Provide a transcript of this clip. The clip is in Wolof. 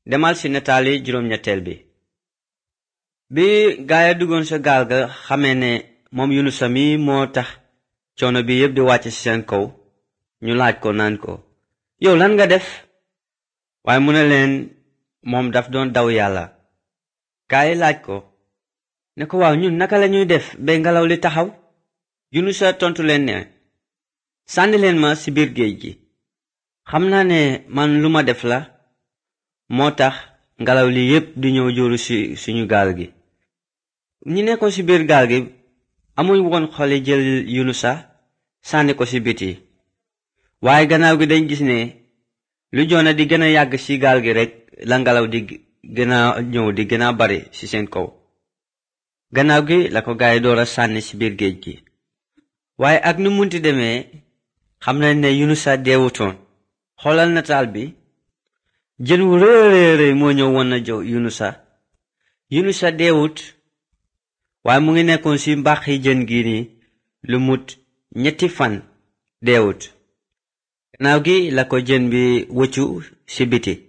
demal ci nataali juróom-ñetteel bi bi gaaya duggoon sa gaal ga xamee ne moom yunusa mi moo tax coono bi yépp di wàcc ci seen kaw ñu laaj ko naan ko yow lan nga def waaye mu ne leen moom daf doon daw yàlla gaay laaj ko ne ko waaw ñun naka lañuy def ba ngelaw li taxaw yunusa tontu leen ne sànni leen ma ci biir géej gi xam naa ne man lu ma def la moo tax ngelaw li yépp di ñëw jóoru ci suñu gaal gi ñi nekkoon ci biir gaal gi amuñ woon xoli jël yunusa sànni ko ci biti waaye gannaaw gi dañ gis ne lu joona di gën a yàgg ci gaal gi rekk la ngelaw di gën a ñëw di gën a bari ci seen kaw gannaaw gi la ko gaay door a sànni ci biir géej gi waaye ak nu munti demee xam nañ ne yunusa deewutoon xoolal nataal bi jën wu réeréeréy moo ñëw woon na jow yunusa yunusa deewut waaye mu ngi nekkoon ci mbàqi jën gi ni lu mut ñetti fan deewut gannaaw gi la ko jën bi wëccu ci biti